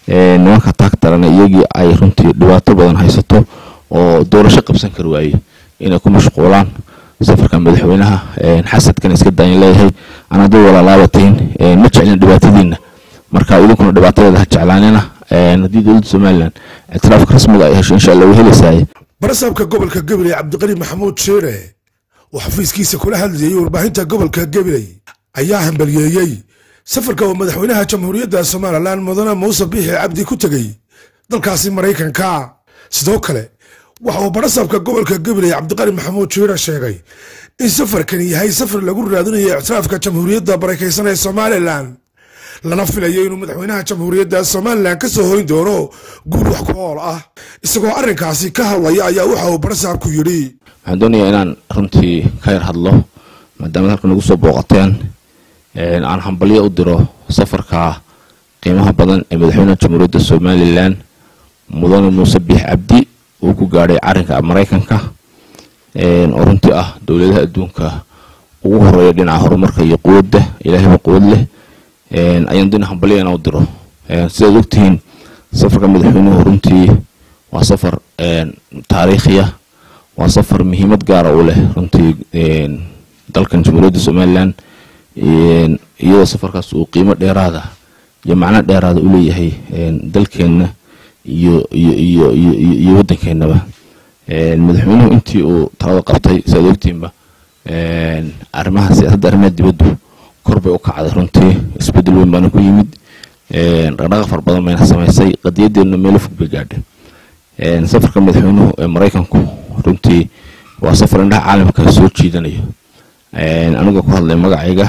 nimanka taagtarana iyagii ay runtii dhibaato badan haysato oo doorasho qabsan kari waaye inay ku mashquulaan safarka madaxweynaha xasadkan iska daayan leeyahay anaa dad walaalaabatiin ma jeclin dhibaatadiina marka idinkuna dhibaatadeeda ha jeclaanina haddii dowladda somalilan ictiraafka rasmiga ay hesho insha allah way helaysaay barasaabka gobolka gabiley cabdiqani maxamuud sheere oo xafiiskiisa kula hadlayay warbaahinta gobolka gabiley ayaa hambaliyeeyey safarka oo madaxweynaha jamhuuriyadda somalilan mudane muuse biixi cabdi ku tegey dalkaasi maraykanka sidoo kale waxa uu barasaabka gobolka gabiley cabdiqani maxamuud sheere sheegay in safarkani yahay safar lagu raadinayo ictiraafka jamhuuriyadda barakaysan ee somalilan lana filayo inuu madaxweynaha jamhuuriyadda somalilan ka soo hoyn doono guul wax ku ool ah isagoo arrinkaasi ka hadlaya ayaa waxa uu barasaabku yidhi waxaan doonayaa inaan runtii ka yar hadlo maadaama halka nagu soo booqateen aan hambalyo u diro safarka qiimaha badan ee madaxweynaha jamhuuriyadda somalilan mudane muuse biix cabdi uu ku gaadhay carinka maraykanka oo runtii ah dowladaha adduunka ugu horeeya dhinaca horumarka iyo quwadda ilaahayba quwad leh ayaan doonaya hambalyo inaan u diro sidaad ogtihiin safarka madaxweynuhu runtii waa safar taariikhiya waa safar muhiimad gaara u leh runtii dalkan jamhuuriyadda somalilan iyadoo safarkaas uu qiimo dheeraada iyo macno dheeraada u leeyahay dalkeenna iyo iyo iyo iyo waddankeenaba madaxweynuhu intii uu talada qabtay siaad ogtihiinba arrimaha siyaasadda arrimaha dibaddu kor bay u kacday runtii isbeddel weyn baana ku yimid dhaqdhaqa far badan bayna samaysay qadiyadeedna meelo fog bay gaadhay safarka madaxweynuhu ee maraykanku runtii waa safar indhaha caalamka soo jiidanayo aniga ku hadlay magacayga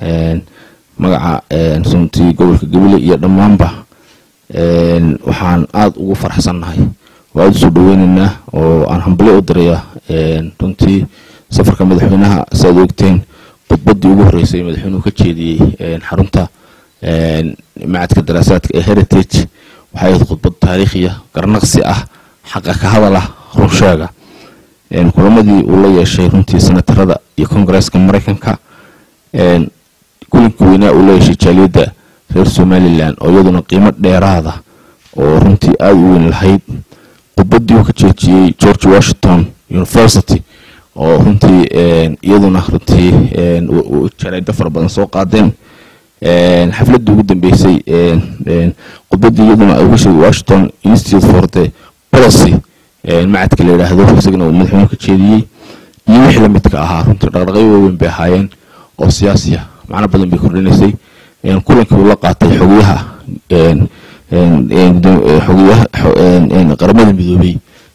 magaca runtii gobolka gabiley iyo dhammaanba waxaan aada ugu faraxsannahay waa aada usoo dhaweyneynaa oo aan hambalyo u diraya runtii safarka madaxweynaha siaad ogteen khudbaddii ugu horreysay madaxweynuhu ka jeediyey xarunta macadka daraasaadka ee heritage waxay ahayd khudbad taariikhiya garnaqsi ah xaqa ka hadal ah runsheega kulamadii uu la yeeshay runtii senatarada iyo kongareeska maraykanka kulinkii weynaa uu la yeeshay jaaliyadda reer somalilan oo iyaduna qiimo dheeraada oo runtii aada u weyn lahayd khudbaddii uu ka jeejiyey george washington university oo runtii iyaduna runtii jaraydo fara badan soo qaadeen xafladii ugu dambeysay khudbaddii iyaduna uga sheegay washington institute for the policy macadka la yidhaahdo isagana uu madaxweynuhu ka jeediyey iyo wixii lamidka ahaa runtii dhaqdhaqyo waaweyn bay ahaayeen oo siyaasiya macno badan bay kordhinaysay kulankii uu la qaatay xogayaha xogayaha qaramada midoobey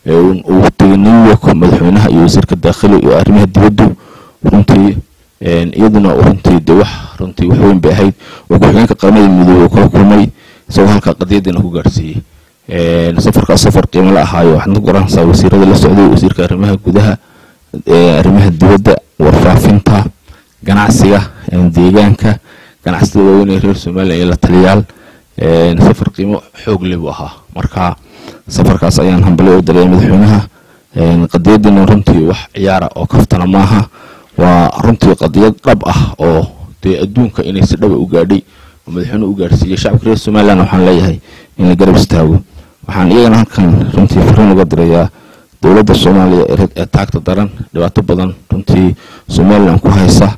uu tegay new york madaxweynaha iyo wasiirka daakhili iyo arrimaha dibaddu runtii iyaduna runtii de wax runtii wax weyn bay ahayd oo ku-xigeenka qaramada midoobey uu kala kulmay isagoo halkaa qadiyadiina ku gaarsiiyey safarkaas safar qiimo la ahaayo waxaad ku garanaysaa wasiirada la socday wasiirka arrimaha gudaha arrimaha dibadda warfaafinta ganacsiga deegaanka ganacsatada waaweyn ee reer somalilan iyo la taliyaal safar qiimo xoog leh buu ahaa marka safarkaas ayaan hambalyo u dalaya madaxweynaha qadiyadiina runtii wax ciyaara oo kaftana maaha waa runtii qadiyad dhab ah oo dee adduunka inay si dhaba u gaadhay oo madaxweynuhu u gaarsiiyey shacabka reer somalilan waxaan leeyahay in la garab istaago waxaan iyagana halkan runtii fariin uga dirayaa dowladda soomaaliya ee taagta daran dhibaato badan runtii somalilan ku haysa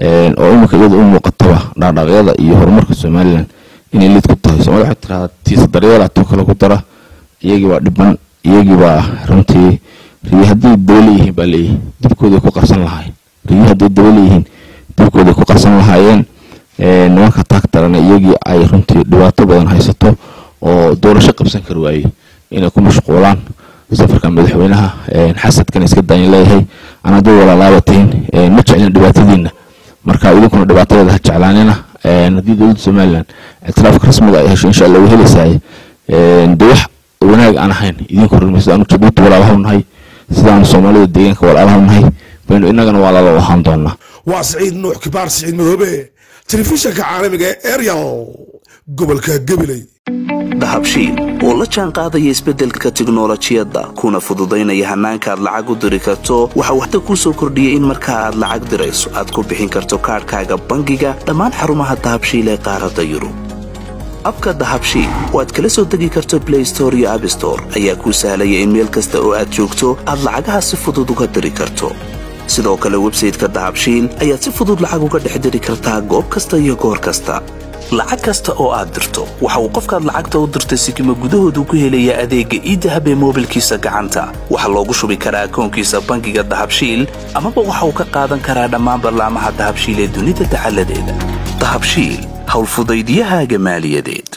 oo iminka iyada u muuqataba dhaadhaqyada iyo horumarka somalilan inay liid ku tahay soomaalida waxay tirahdaa tiisa daryeelaatoo kale ku dara iyagii baa dhiban iyagii baa runtii riyi hadday daba leeyihiin baa leeyihi dibkooday ku qarsan lahaayeen riyi hadday daba leeyihiin dibkooday ku qarsan lahaayeen nimanka taagtarana iyagii ay runtii dhibaato badan haysato oo doorasho qabsan kari waaye inay ku mashquulaan safarka madaxweynaha xasadkan iska daayan leeyahay anaa dad walaalaabatiin ma jeclin dhibaatadiina marka idinkuna dhibaatadeeda ha jeclaanina haddii dowladda somalilan ictiraafka rasmiga ay hesho insha allah way helaysaay de wax wanaag aan ahayn idinku hormay sidaanu jabuuti walaalaha nahay sidaanu soomaalida deegaanka walaalaha nahay baynu innagana walaalo u ahaan doonaa waa siciid nuux kibaar siciid madoobe telefishanka caalamiga ee eryal gobolka gabiley dahabshiil oo la jaan qaadaya isbeddelka tiknolojiyadda kuna fududaynaya hannaanka aad lacag u diri karto waxa uu hadda kuu soo kordhiyey in marka aad lacag dirayso aad ku bixin karto kaadhkaaga bangiga dhammaan xarumaha dahabshiil ee qaaradda yurub abka dahabshiil oo aad kala soo degi karto blay store iyo abstore ayaa kuu sahlaya in meel kasta oo aad joogto aad lacagaha si fudud uga diri karto sidoo kale websayteka dahabshiil ayaad si fudud lacag uga dhex diri kartaa goob kasta iyo goor kasta lacag kasta oo aad dirto waxa uu qofkaad lacagta u dirtay sikima gudahoodu ku helayaa adeegga iidahab ee moobilkiisa gacanta waxaa loogu shubi karaa akoonkiisa bangiga dahabshiil amaba waxa uu ka qaadan karaa dhammaan ballaamaha dahabshiil ee dunida dacaladeeda dahabshiil howlfudaydyahaaga maaliyadeed